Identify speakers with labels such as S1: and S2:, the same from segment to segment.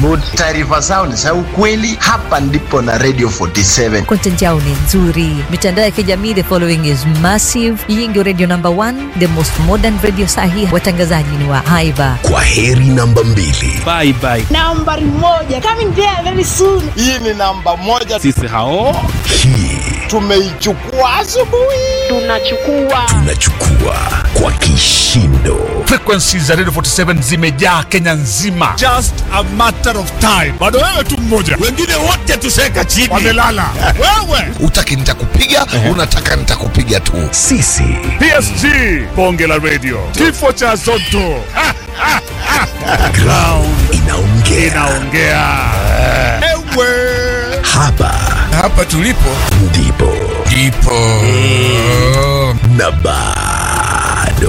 S1: Mood, taarifa zao ni za ukweli. Hapa ndipo na Radio 47.
S2: Content yao ni nzuri. Mitandao ya kijamii, the following is massive. Hii ndio radio number one, the most modern radio sahi. Watangazaji ni wa haiba.
S3: Kwa heri namba mbili.
S4: Bye bye.
S5: Nambari moja coming there very soon.
S6: Hii ni namba moja,
S4: Sisi hao
S3: Hii
S6: tumeichukua asubuhi.
S5: Tunachukua
S3: tunachukua kwa kishindo.
S7: Frequencies za Radio 47 zimejaa Kenya nzima. Just a matter of time. Bado wewe tu mmoja.
S3: Wengine wote tuseka chini.
S7: Wamelala. wewe.
S3: Utaki nitakupiga, unataka nitakupiga tu. Sisi
S7: PSG. Bonge la radio. Kifo cha Zotto. Ha, ha, ha.
S3: ground inaongea.
S7: Inaongea. Ewe.
S3: Hapa
S7: Hapa tulipo
S3: ndipo
S7: ndipo
S3: na bado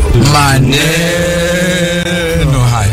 S7: maneno haya.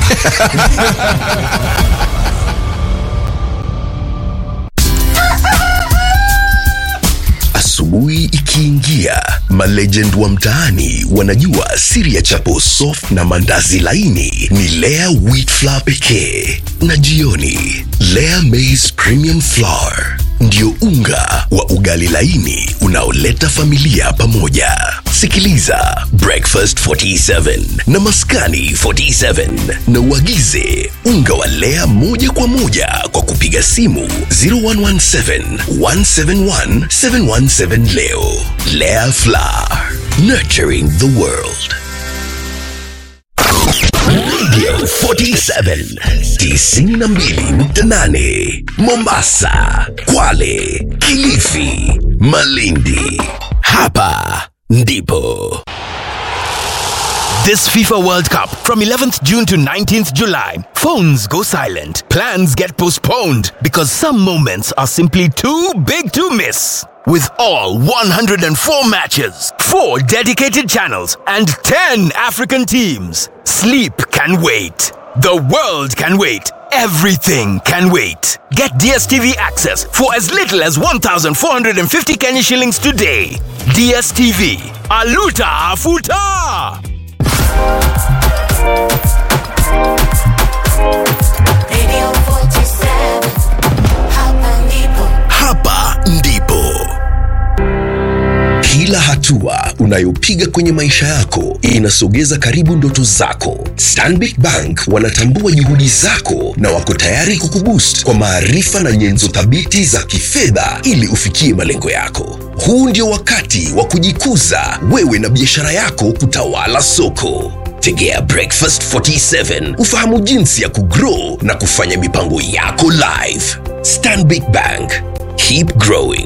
S3: Asubuhi ikiingia, malegend wa mtaani wanajua siri ya chapo soft na mandazi laini ni Lea wheat flour pekee, na jioni Lea maize premium flour ndio unga wa ugali laini unaoleta familia pamoja. Sikiliza Breakfast 47 na Maskani 47 na uagize unga wa Lea moja kwa moja kwa kupiga simu 0117 171 717 leo. Lea Flour, nurturing the world. Radio 47 92.8 Mombasa, Kwale, Kilifi, Malindi. Hapa ndipo
S8: This FIFA World Cup from 11th June to 19th July. Phones go silent. Plans get postponed because some moments are simply too big to miss. With all 104 matches, 4 dedicated channels, and 10 African teams, sleep can wait. The world can wait. Everything can wait. Get DSTV access for as little as 1,450 Kenya shillings today. DSTV. Aluta Afuta!
S9: Radio 47, hapa ndipo.
S3: hapa ndipo kila hatua unayopiga kwenye maisha yako inasogeza karibu ndoto zako stanbic bank wanatambua juhudi zako na wako tayari kukuboost kwa maarifa na nyenzo thabiti za kifedha ili ufikie malengo yako huu ndio wakati wa kujikuza wewe na biashara yako kutawala soko tegea breakfast 47 ufahamu jinsi ya kugrow na kufanya mipango yako live stanbic bank keep growing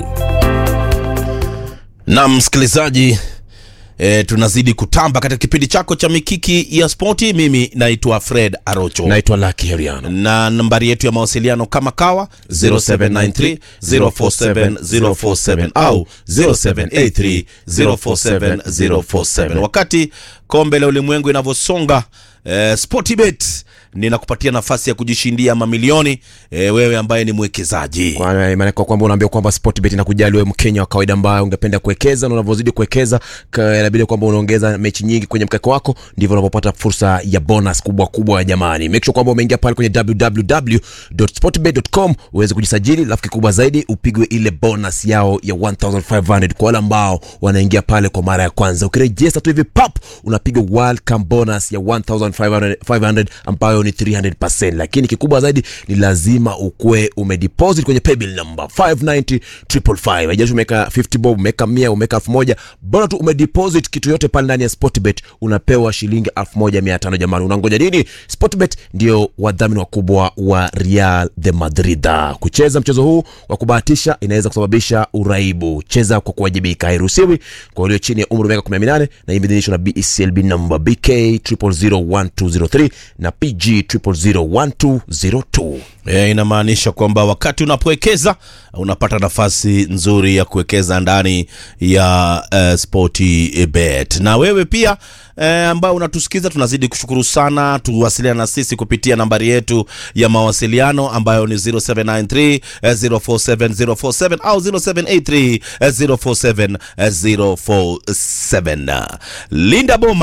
S4: na msikilizaji E, tunazidi kutamba katika kipindi chako cha mikiki ya spoti mimi naitwa fred arocho
S10: naitwa Lucky Heriano.
S4: na nambari yetu ya mawasiliano kama kawa 0793 047 047 au 0783 047 047 wakati kombe la ulimwengu inavyosonga eh, sportbet ninakupatia nafasi ya kujishindia mamilioni eh, wewe ambaye ni mwekezaji
S10: Kwa maana kwa kwamba unaambia kwamba Sportbet inakujali wewe Mkenya wa kawaida ambaye ungependa kuwekeza na unavyozidi kuwekeza ka- inabidi kwamba unaongeza mechi nyingi kwenye mkeka wako ndivyo unapopata fursa ya bonus kubwa kubwa jamani. Make sure kwamba umeingia pale kwenye www.sportbet.com uweze kujisajili, alafu kikubwa zaidi upigwe ile bonus yao ya 1500 kwa wale ambao wanaingia pale kwa mara ya kwanza. Ukirejesta tu hivi pap unapiga welcome bonus ya 1500 500 ambayo ni 300%, lakini kikubwa zaidi ni lazima ukue umedeposit kwenye paybill number 590 555. Haijalishi umeweka 50 bob, umeweka 100, umeweka 1000, bora tu umedeposit kitu yote pale ndani ya Sportbet, unapewa shilingi 1500 jamani. Unangoja nini? Sportbet ndio wadhamini wakubwa wa Real de Madrid. Kucheza mchezo huu wa kubahatisha inaweza kusababisha uraibu. Cheza kwa kuwajibika, hairuhusiwi kwa walio chini ya umri wa miaka 18 na imedhinishwa na BECLB number BK 0001203 na PG 0001202.
S4: e, inamaanisha kwamba wakati unapowekeza unapata nafasi nzuri ya kuwekeza ndani ya uh, sporti bet na wewe pia eh, ambao unatusikiza tunazidi kushukuru sana tuwasiliana na sisi kupitia nambari yetu ya mawasiliano ambayo ni 0793 eh, 047047 au 0783 eh, 047047 linda boma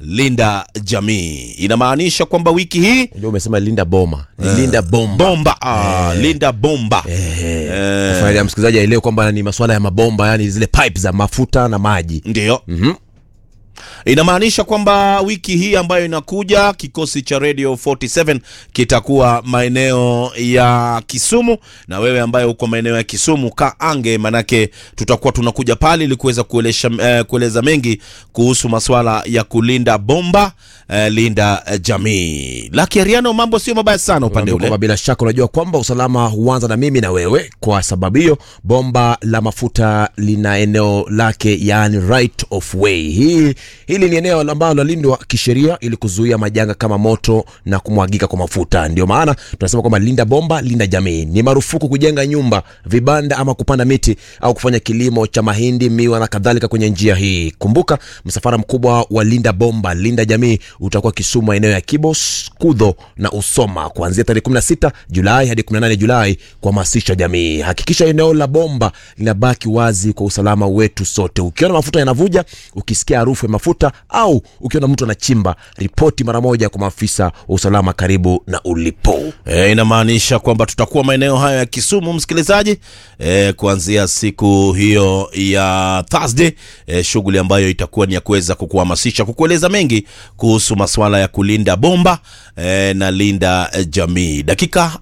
S4: linda jamii. Inamaanisha kwamba wiki hii
S10: Unajua umesema linda boma ni linda bomba
S4: bomba ah, linda bomba
S10: Eh, faida ya msikilizaji aelewe kwamba ni masuala ya mabomba yani zile pipe za mafuta na maji
S4: Ndiyo.
S10: Mhm.
S4: Inamaanisha kwamba wiki hii ambayo inakuja kikosi cha Radio 47 kitakuwa maeneo ya Kisumu, na wewe ambaye uko maeneo ya Kisumu ka ange, manake tutakuwa tunakuja pale ili kuweza kuelesha, eh, kueleza mengi kuhusu masuala ya kulinda bomba eh, linda eh, jamii. Laki Ariano, mambo sio mabaya sana upande
S10: Unaambia
S4: ule.
S10: kwamba bila shaka unajua kwamba usalama huanza na mimi na wewe. Kwa sababu hiyo, bomba la mafuta lina eneo lake, yani right of way. Hii hili ni eneo ambalo lalindwa kisheria ili kuzuia majanga kama moto na kumwagika kwa mafuta. Ndio maana tunasema kwamba linda bomba, linda jamii. Ni marufuku kujenga nyumba, vibanda ama kupanda miti au kufanya kilimo cha mahindi, miwa na kadhalika kwenye njia hii. Kumbuka, msafara mkubwa wa linda bomba, linda jamii utakuwa Kisumu, maeneo ya Kibos, Kudho na Usoma kuanzia tarehe 16 Julai hadi 18 Julai kuhamasisha jamii. Hakikisha eneo la bomba linabaki wazi kwa usalama wetu sote. Ukiona mafuta yanavuja, ukisikia harufu ya mafuta au ukiona mtu anachimba, ripoti mara moja kwa maafisa wa usalama karibu na ulipo.
S4: E, inamaanisha kwamba tutakuwa maeneo hayo ya Kisumu msikilizaji, e, kuanzia siku hiyo ya Thursday, e, shughuli ambayo itakuwa ni ya kuweza kukuhamasisha, kukueleza mengi kuhusu masuala ya kulinda bomba e, na linda e, jamii. Dakika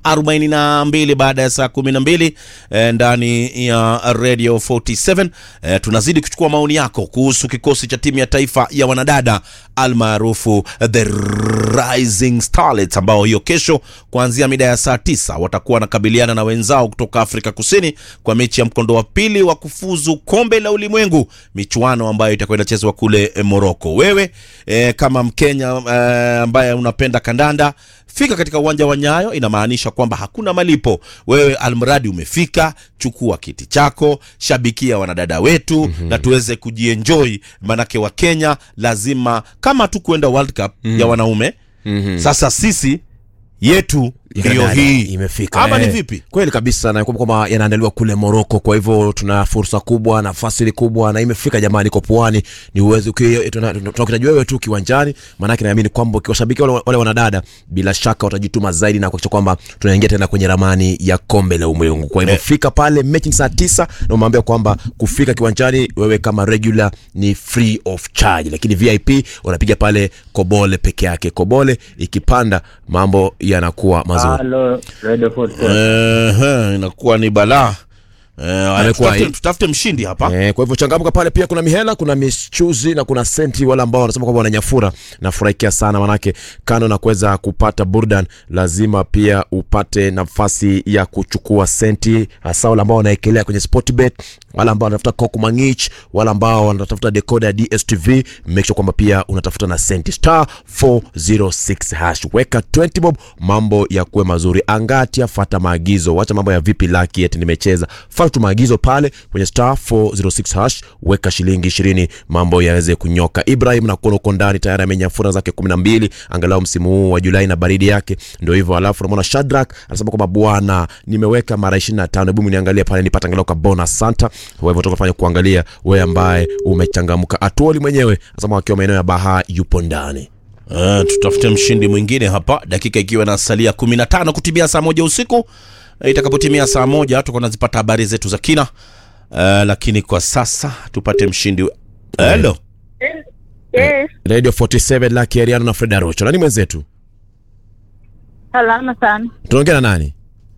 S4: 42 baada ya saa 12 e, ndani ya Radio 47 e, tunazidi kuchukua maoni yako kuhusu kikosi cha timu ya taifa ya wanadada almaarufu the Rising Starlets ambao hiyo kesho kuanzia mida ya saa tisa watakuwa wanakabiliana na wenzao kutoka Afrika Kusini kwa mechi ya mkondo wa pili wa kufuzu kombe la ulimwengu, michuano ambayo itakuwa inachezwa kule eh, Morocco. Wewe eh, kama Mkenya eh, ambaye unapenda kandanda fika katika uwanja wa Nyayo. Inamaanisha kwamba hakuna malipo. Wewe almradi umefika, chukua kiti chako, shabikia wanadada wetu mm-hmm. na tuweze kujienjoy, manake wa Kenya lazima kama tu kuenda World Cup ya wanaume
S10: Mhm.
S4: sasa sisi yetu
S10: Ya
S4: ndiyo
S10: dada
S4: hii
S10: imefika
S4: ama ni
S10: eh.
S4: vipi?
S10: Kweli kabisa, na kwamba kwamba yanaandaliwa kule Moroko. Kwa hivyo tuna fursa kubwa, nafasi kubwa, na imefika jamani, iko pwani. Ni uwezo tunakitaji wewe tu kiwanjani, maanake naamini kwamba ukiwashabikia wale, wale wanadada, bila shaka watajituma zaidi na kuhakikisha kwamba tunaingia tena kwenye ramani ya kombe la ulimwengu. Kwa hivyo
S4: Eh.
S10: fika pale, mechi ni saa tisa, na umeambia kwamba kufika kiwanjani wewe kama regular ni free of charge, lakini VIP unapiga pale Kobole peke yake. Kobole ikipanda mambo yanakuwa mazuri.
S11: Halo, Radio 47.
S4: Ehe, inakuwa ni balaa Eh, haya,
S10: Amekuwa
S4: tutafute-
S10: hii.
S4: tutafute mshindi hapa
S10: Eh, kwa hivyo changamka pale, pia kuna mihela, kuna michuzi na kuna senti. Wale ambao wanasema kwamba wananyafura, nafurahikia sana, manake kando na kuweza kupata burdan, lazima pia upate nafasi ya kuchukua senti, hasa wale ambao wanaekelea kwenye Sportbet, wale ambao wanatafuta Coke Mangich, wale ambao wanatafuta decoder ya DStv, make sure kwamba pia unatafuta na senti star 406 hash, weka 20 bob, mambo ya kuwe mazuri. Angatia, fata maagizo, wacha mambo ya vipi laki eti nimecheza, fata tu maagizo pale kwenye star 406 hash, weka shilingi 20, mambo yaweze kunyoka. Ibrahim na kuona uko ndani tayari amenyafura zake 12 angalau msimu huu wa Julai na baridi yake ndio hivyo. Alafu unamwona Shadrack anasema kwamba bwana, nimeweka mara 25, hebu niangalie pale nipata angalau ka bonus santa. Kwa hivyo tukafanya kuangalia wewe ambaye umechangamka. Atuoli mwenyewe anasema akiwa maeneo ya Baha yupo ndani.
S4: Eh, tutafute mshindi mwingine hapa, dakika ikiwa inasalia 15 kutimia saa moja usiku. Eh, Itakapotimia saa moja tutakuwa nazipata habari zetu za kina. Eh, lakini kwa sasa tupate mshindi. Hello.
S5: Yes,
S10: Radio 47 Lucky Ariano na Fred Arocho. Nani mwenzetu?
S5: salama sana.
S10: Tunaongea na nani?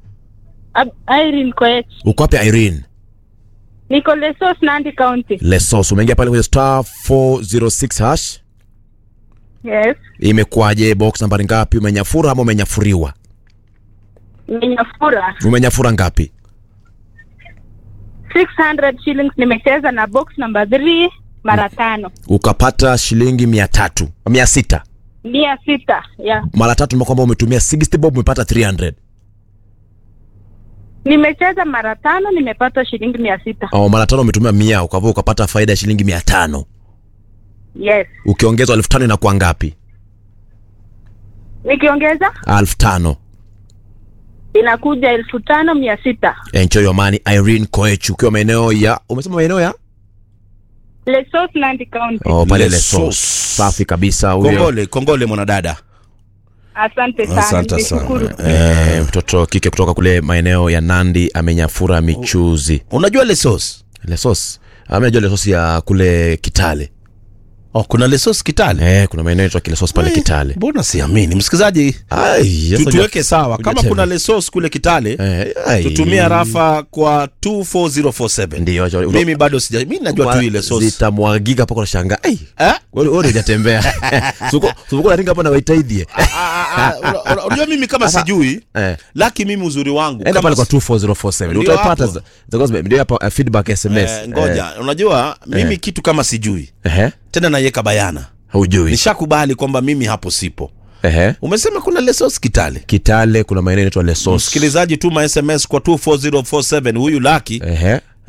S5: Ab- Irene Koech.
S10: Uko wapi Irene?
S5: Niko Lesos, Nandi County.
S10: Lesos. Umeingia pale kwenye star 406 hash.
S5: Yes.
S10: Imekuwaje? Box nambari ngapi? Umenyafura ama umenyafuriwa?
S5: Nimenyafura
S10: Umenyafura ngapi?
S5: 600 shillings nimecheza na box number 3 mara tano.
S10: Ukapata shilingi mia tatu mia sita
S5: Mia sita. Yeah.
S10: mara tatu, ni kwamba umetumia 60 bob, umepata 300
S5: Nimecheza mara tano nimepata shilingi mia sita.
S10: au mara tano umetumia mia, ukavua ukapata faida ya shilingi mia tano
S5: Yes.
S10: ukiongezwa elfu tano inakuwa ngapi?
S5: Nikiongeza
S10: elfu tano
S5: inakuja elfu tano mia sita.
S10: Enjoy your money Irene Koech, ukiwa maeneo ya umesema maeneo ya
S5: Lesos Nandi County.
S10: oh, pale
S4: Lesos.
S10: Lesos. safi kabisa huyo
S4: kongole kongole mwanadada
S5: Asante sana.
S4: asante
S5: nimeshukuru.
S4: sana
S10: eh, mtoto kike kutoka kule maeneo ya nandi amenyafura michuzi
S4: unajua lesos
S10: lesos amejua lesos ya kule kitale
S4: oh, kuna lesos kitale
S10: eh, kuna maeneo yaitwa kilesos pale kitale
S4: mbona siamini msikilizaji
S10: Ai,
S4: tu-
S10: sasa
S4: tuweke sawa kama
S10: hujatema.
S4: kuna lesos kule kitale
S10: Eh, ai.
S4: tutumia rafa kwa 24047
S10: Ndio, acha-
S4: mimi bado sija mi najua tu ile sos
S10: zitamwagika mpaka unashangaa ai
S4: Eh?
S10: wewe wewe hujatembea suko suko naringa hapa na waitaidhie
S4: Ah, ah, una- una- unajua mimi kama sijui
S10: eh
S4: laki mimi uzuri wangu
S10: enda
S4: kama
S10: pale kwa
S4: si-
S10: 24047
S4: Ndio
S10: utaipata
S4: hapo.
S10: za- za gospel ndio hapa uh, feedback sms
S4: eh, ngoja unajua mimi
S10: Eh.
S4: kitu kama sijui
S10: ehe
S4: tena naiweka bayana
S10: hujui
S4: nishakubali kwamba mimi hapo sipo
S10: ehe
S4: umesema kuna lesos kitale
S10: kitale kuna maeneo inaitwa lesos
S4: msikilizaji tuma sms kwa 24047 huyu laki
S10: ehe